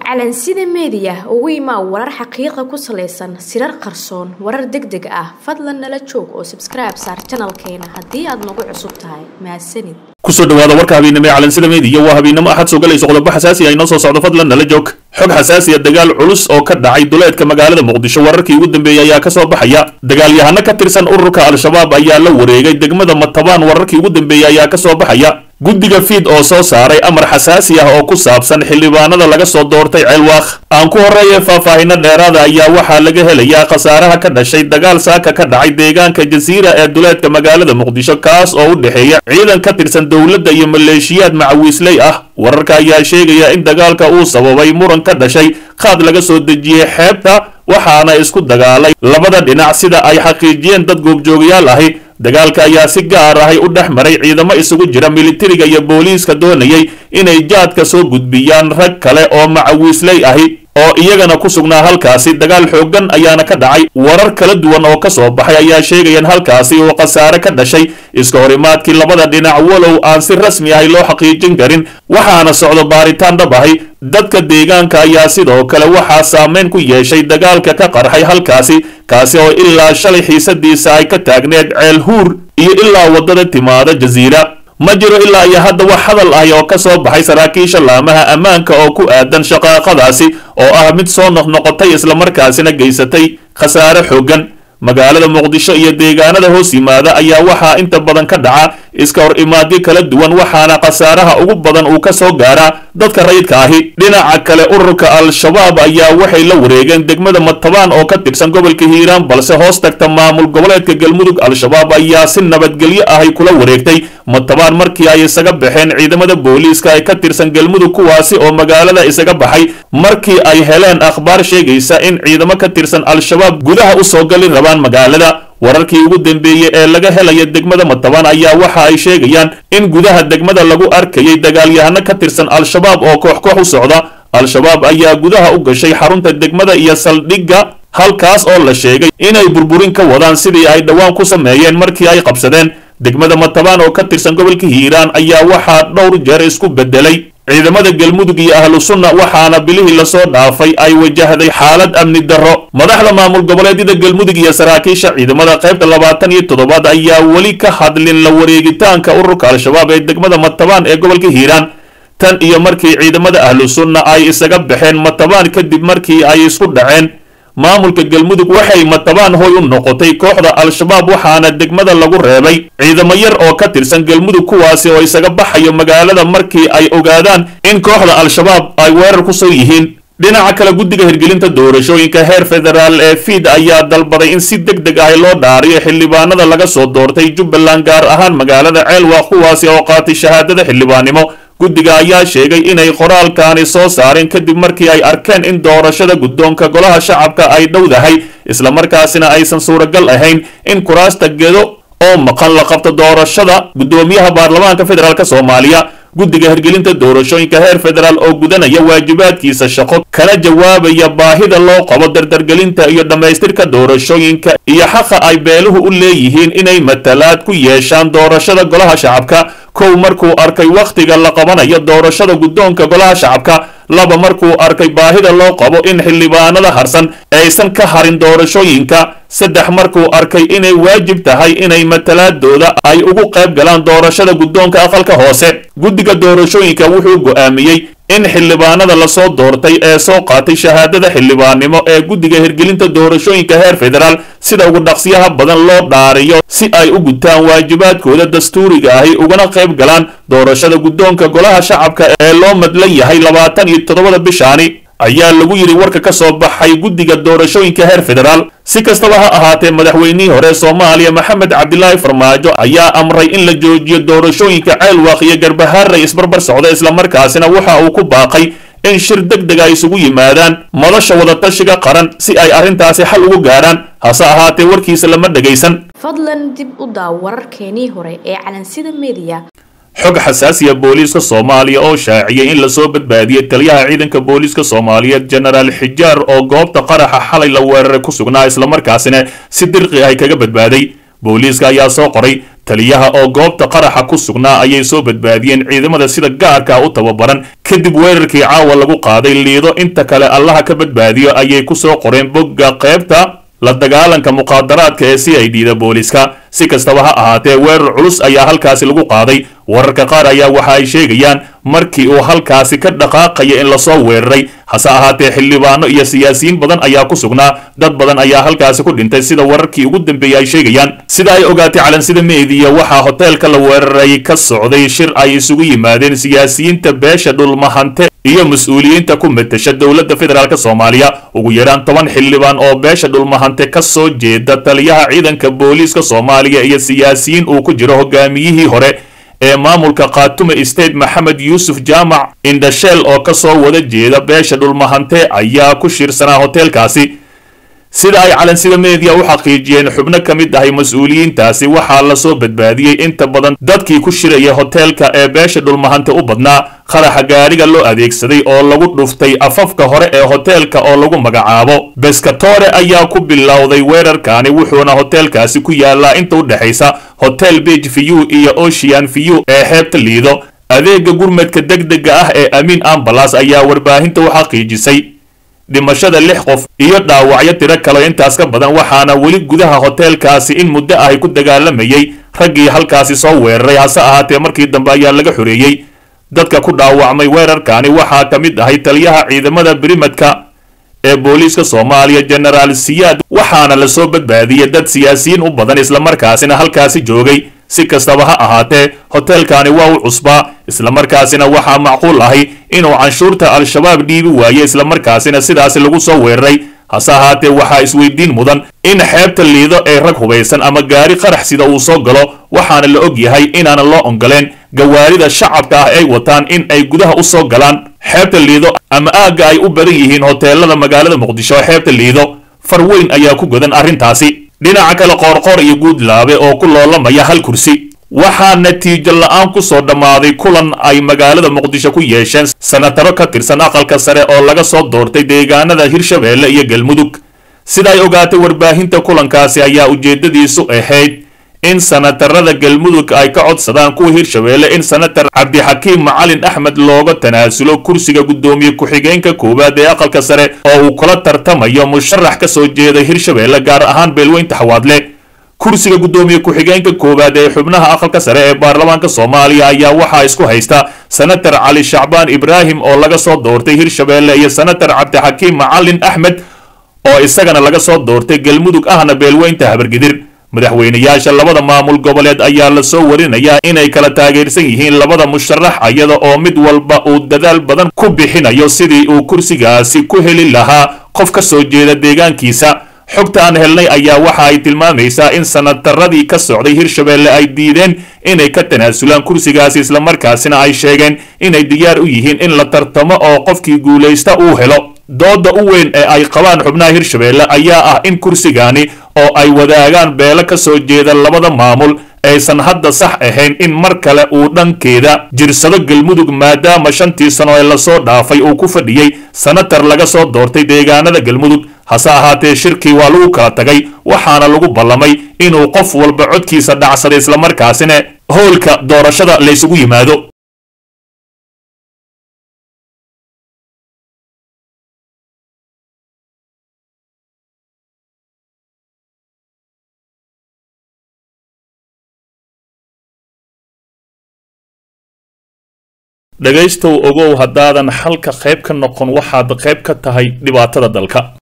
calansida meediya ugu imaa warar xaqiiqa ku salaysan sirar qarsoon warar deg deg ah fadlan nala joog oo sabskribe saar janalkeena haddii aad nagu cusub tahay mahadsanid kusoo dhawaada warka habeennimo ee calansida meediya waa habeennimo axad soo galayso qodobo xasaasi ah inoo soo socdo fadlan nala joog xog xasaasiya dagaal culus oo ka dhacay duleedka magaalada muqdisho wararkii ugu dambeeyey ayaa kasoo baxaya dagaalyahano ka tirsan ururka al-shabaab ayaa la wareegay degmada matabaan wararkii ugu dambeeyey ayaa kasoo baxaya guddiga fiid oo soo saaray amar xasaasi ah oo ku saabsan xildhibaanada laga soo doortay ceelwaaq aan ku horreeya faahfaahino dheeraada ayaa waxaa laga helayaa khasaaraha ka dhashay dagaal saaka ka dhacay deegaanka jasiira ee duleedka magaalada muqdisho kaas oo u dhexeeya ciidan ka tirsan dowladda iyo maleeshiyaad macawiisley ah wararka ayaa sheegaya in dagaalka uu sababay muran ka dhashay qaad laga soo dejiyey xeebta waxaana isku dagaalay labada dhinac sida ay xaqiijiyeen dad goobjoogayaal ahi dagaalka ayaa si gaar ahay u dhex maray ciidamo isugu jira militariga iyo booliiska doonayay inay jaadka soo gudbiyaan rag kale oo macawiisley ahi oo iyagana ku sugnaa halkaasi dagaal xooggan ayaana ka dhacay warar kala duwan oo ka soo baxay ayaa sheegayaan halkaasi uu khasaare ka dhashay iska horimaadkii labada dhinac walow aan si rasmi ahay loo xaqiijin karin waxaana socdo baaritaan dhab ahi dadka deegaanka ayaa sidoo kale waxaa saameyn ku yeeshay dagaalka ka qarxay halkaasi kaasi oo ilaa shalay xiisadiisa ay ka taagneed ceel huur iyo ilaa waddada timaada jasiira ma jiro ilaa iyo hadda wax hadal ahi oo ka soo baxay saraakiisha laamaha ammaanka oo ku aadan shaqaaqadaasi oo ah mid soo noqnoqotay islamarkaasina geysatay khasaare xooggan magaalada muqdisho iyo deegaanada hoos yimaada ayaa waxaa inta badan ka dhaca iska hor imaadyo kala duwan waxaana khasaaraha ugu badan uu ka soo gaaraa dadka rayidka ahi dhinaca kale ururka al-shabaab ayaa waxay la wareegeen degmada matabaan oo ka tirsan gobolka hiiraan balse hoos tagta maamul goboleedka galmudug al-shabaab ayaa si nabadgelyo ahay kula wareegtay matabaan markii ay isaga baxeen ciidamada booliiska ee ka tirsan galmudug kuwaasi oo magaalada isaga baxay markii ay heleen akhbaar sheegaysa in ciidamo ka tirsan al-shabaab gudaha u soo gali rabaan magaalada wararkii ugu dambeeyey ee laga helaya degmada matabaan ayaa waxa ay sheegayaan in gudaha degmada lagu arkayay dagaalyahano ka tirsan al-shabaab oo koox koox u socda al-shabaab ayaa gudaha u gashay xarunta degmada iyo saldhigga halkaas oo la sheegay inay burburin ka wadaan sidii ay dhowaan ku sameeyeen markii ay qabsadeen degmada matabaan oo ka tirsan gobolka hiiraan ayaa waxaa dhowr jeer isku bedelay ciidamada galmudug iyo ahlu sunna waxaana bilihii lasoo dhaafay ay wajahday xaalad amni darro madaxda maamul goboleedyada galmudug iyo saraakiisha ciidamada qaybta labaatan iyo toddobaad ayaa weli ka hadlin la wareegitaanka ururka al-shabaab ee degmada matabaan ee gobolka hiiraan tan iyo markii ciidamada ahlu sunna ay isaga baxeen matabaan kadib markii ay isku dhaceen maamulka galmudug waxay matabaan hoy u noqotay kooxda al-shabaab waxaana degmada lagu reebay ciidamo yar oo ka tirsan galmudug kuwaasi oo isaga baxayo magaalada markii ay ogaadaan in kooxda al-shabaab ay weerar ku soo yihiin dhinaca kale guddiga hirgelinta doorashooyinka heer federaal ee fiid ayaa dalbaday in si deg deg ah loo dhaariyo xildhibaanada laga soo doortay jubbaland gaar ahaan magaalada ceelwaaq kuwaasi oo qaatay shahaadada xildhibaannimo guddiga ayaa sheegay inay qoraalkaani soo saareen kadib markii ay arkeen in doorashada guddoonka golaha shacabka ay dhowdahay islamarkaasina aysan suuragal ahayn in kuraasta gedo oo maqan la qabto doorashada guddoomiyaha baarlamaanka federaalk soomaaliya guddiga hirgelinta doorashooyinka heer federaal oo gudanaya waajibaadkiisa shaqo kana jawaabaya baahida loo qabo dardargelinta iyo dhammaystirka doorashooyinka iyo xaqa ay beeluhu u leeyihiin inay matalaad ku yeeshaan doorashada golaha shacabka kow markuu arkay wakhtiga la qabanayo doorashada guddoonka golaha shacabka laba markuu arkay baahida loo qabo in xildhibaanada harsan aysan ka harin doorashooyinka saddex markuu arkay inay waajib tahay inay matalaadooda ay ugu qayb galaan doorashada guddoonka aqalka hoose guddiga doorashooyinka wuxuu go'aamiyey in xildhibaanada lasoo doortay ee soo qaatay shahaadada xildhibaannimo ee guddiga hirgelinta doorashooyinka heer federaal sida ugu dhaqsiyaha badan loo dhaariyo si ay u gutaan waajibaadkooda dastuuriga ahi ugana qayb galaan doorashada guddoonka golaha shacabka ee loo madlan yahay labaatan iyo toddobada bishaani ayaa lagu yidhi warka ka soo baxay guddiga doorashooyinka heer federaal si kastaba ha ahaatee madaxweynihii hore soomaaliya maxamed cabdilaahi farmaajo ayaa amray in la joojiyo doorashooyinka ceelwaaq iyo garbahaarey isbarbar socda islamarkaasina waxa uu ku baaqay in shir deg deg ay isugu yimaadaan madasha wadatashiga qaran si ay arrintaasi xal ugu gaaraan hase ahaatee warkiisa lama dhegaysan fadlan dib u daaw wararkeenii hore ee calansida meediya xog xasaasiya booliiska soomaaliya oo shaaciyay in lasoo badbaadiyey taliyaha ciidanka booliiska soomaaliyeed jenaraal xijaar oo goobta qaraxa xalay la weeraray ku sugnaa islamarkaasina si dirqi ah kaga badbaaday booliiska ayaa soo qoray taliyaha oo goobta qaraxa ku sugnaa ayay soo badbaadiyeen ciidamada sida gaarka u tababaran kadib weerarkii caawa lagu qaaday liido inta kale allaha ka badbaadiyo ayay ku soo qoreen bogga qaybta la dagaalanka muqaadaraadka ee c i d da booliska si kastaba ha ahaatee weerar culus ayaa halkaasi lagu qaaday wararka qaar ayaa waxa ay sheegayaan markii uu halkaasi ka dhaqaaqaya in lasoo weeraray hase ahaatee xildhibaano iyo siyaasiyiin badan ayaa ku sugnaa dad badan ayaa halkaasi ku dhintay sida wararkii ugu dambeeyey ay sheegayaan sida ay ogaatay calansida meediya waxaa hoteelka la weeraray ka socday shir ay isugu yimaadeen siyaasiyiinta beesha dhulmahante iyo mas-uuliyiinta ku matasha dowladda federaalk soomaaliya ugu yaraan toban xildhibaan oo beesha dhulmahante ka soo jeeda taliyaha ciidanka booliiska soomaaliya iyo siyaasiyiin uu ku jiro hogaamiyihii hore ee maamulka khaatume state maxamed yuusuf jaamac indhasheel oo ka soo wada jeeda beesha dhulmahante ayaa ku shirsanaa hoteelkaasi sida ay calansida meediya u xaqiijiyeen xubno ka mid ahay mas-uuliyiintaasi waxaa lasoo badbaadiyey inta badan dadkii ku shiraya hoteelka ee beesha dhulmahante u badnaa qaraxa gaadhiga loo adeegsaday oo lagu dhuftay afafka hore ee hoteelka oo lagu magacaabo beskatore ayaa ku bilowday weerarkaani wuxuuna hoteelkaasi ku yaalaa inta u dhexaysa hotel beg view iyo ocean view ee xeebta liido adeega gurmadka degdega ah ee amiin ambalas ayaa warbaahinta u xaqiijisay dhimashada lix qof iyo dhaawacyo tiro kale intaas ka badan waxaana weli gudaha hoteelkaasi in muddo ahy ku dagaalamayay raggii halkaasi soo weeraray hase ahaatee markii dambe ayaa laga xoreeyey dadka ku dhaawacmay weerarkaani waxaa ka mid ahay taliyaha ciidamada birimadka ee booliiska soomaaliya genaraal siyaad waxaana lasoo badbaadiyey dad siyaasiyiin u badan islamarkaasina halkaasi joogay si kastaba ha ahaatee hoteelkaani waa u cusbaa islamarkaasina waxaa macquul ahay inuu canshuurta al-shabaab dhiibi waaye islamarkaasina sidaasi lagu soo weeraray hase ahaatee waxaa isweydiin mudan in xeebta liido ee rag hubaysan ama gaari qarax sida uu soo galo waxaana la og yahay inaanan loo ongoleen gawaarida shacabka ah ay wataan in ay gudaha u soo galaan xeebta liido ama aagga ay u badan yihiin hoteelada magaalada muqdisho ee xeebta liido far weyn ayaa ku godan arrintaasi dhinaca kale qoorqoor iyo guudlaabe oo ku loolamaya hal kursi waxaa natiijo la-aan ku soo dhammaaday kulan ay magaalada muqdisho ku yeesheen sanataro ka tirsan aqalka sare oo laga soo doortay deegaanada hirshabeelle iyo galmudug sida ay ogaatay warbaahinta kulankaasi ayaa ujeeddadiisu ahayd in sanatarada galmudug ay ka codsadaan kuwa hirshabeelle in sanatar cabdixakiim macalin axmed looga tanaasulo kursiga guddoomiye ku-xigeenka koowaad ee aqalka sare oo uu kula tartamayo musharax ka soo jeeda hirshabeelle gaar ahaan beelweynta xawaadle kursiga guddoomiye ku-xigeenka koowaad ee xubnaha aqalka sare ee baarlamaanka soomaaliya ayaa waxaa isku haysta sanatar cali shacbaan ibraahim oo laga soo doortay hirshabeelle iyo sanatar cabdixakiim macalin axmed oo isagana laga soo doortay galmudug ahna beelweynta habargidir madaxweynayaasha labada maamul goboleed ayaa lasoo warinayaa inay kala taageersan yihiin labada musharax iyada oo mid walba uu dadaal badan ku bixinayo sidii uu kursigaasi ku heli lahaa qof ka soo jeeda deegaankiisa xogta aan helnay ayaa waxa ay tilmaamaysaa in sanataradii ka socday hirshabeelle ay diideen inay ka tanaasulaan kursigaasi islamarkaasina ay sheegeen inay diyaar u yihiin in la tartamo oo qofkii guulaysta uu helo dooda u weyn ee ay qabaan xubnaha hirshabeelle ayaa ah in kursigaani oo ay wadaagaan beelo ka soo jeeda labada maamul aysan hadda sax ahayn in mar kale uu dhankeeda jirsado galmudug maadaama shantii sano ee lasoo dhaafay uu ku fadhiyey sanatar laga soo doortay deegaanada galmudug hase ahaatee shirkii waa lagu kala tagay waxaana lagu ballamay inuu qof walba codkiisa dhacsaday islamarkaasina howlka doorashada laysugu yimaado dhegaystow ogow haddaadan xalka qayb ka noqon waxaad qayb ka tahay dhibaatada dalka